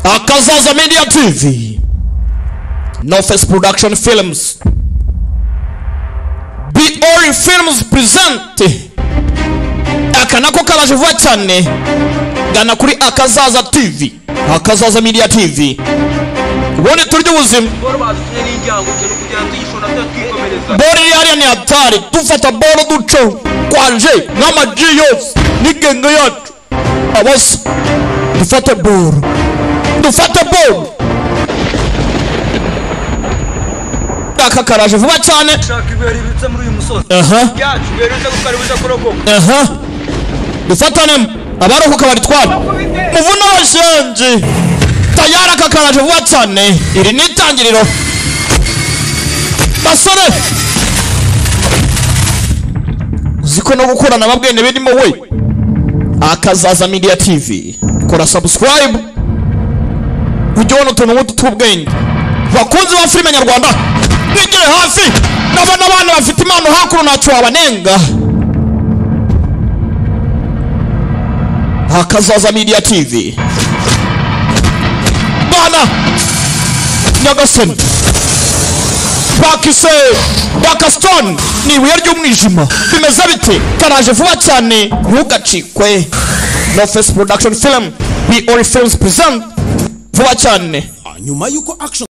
Akazaza Media TV, Nofes Production Films, BOR Films present aka nako kabaje vuba cyane gana kuri Akazaza TV, Akazaza Media TV, ubone turya ubuzima. boro badutumye n'ijyanguke no kugira ngo tuyishora tuyatwikomereza Bora iri hariya ni hatari, dufata bora duco kwanje n'amaji yose n'igenge yacu abasa dufate bora dufate bora aka karaje vuba cyane shaka ibuye ribitse muri uyu musozi aha ryacu ibuye riza gukaribuza kurokoka aha dufatane abarokoka baritwara muvuna abashenje tayari aka karaje vuba cyane iri ni itangiriro basore uzi ko no gukorana na bwene birimo we akazaza media tv kora subscribe ujye ubona utuntu nk'utu tw'ubwenge bakunzi ba filime nyarwanda mwigire hafi nabona abana bafite impano hakuno ntacyo wabanenga akazaza media tv bana nyagasani bakise bakasitoni ni ibuye ry'umwijima bimeze bite karaje vuba cyane ntugacikwe nofesi porodakishoni filimu bi ori filimuzi purizenti vuba cyane nyuma y'uko action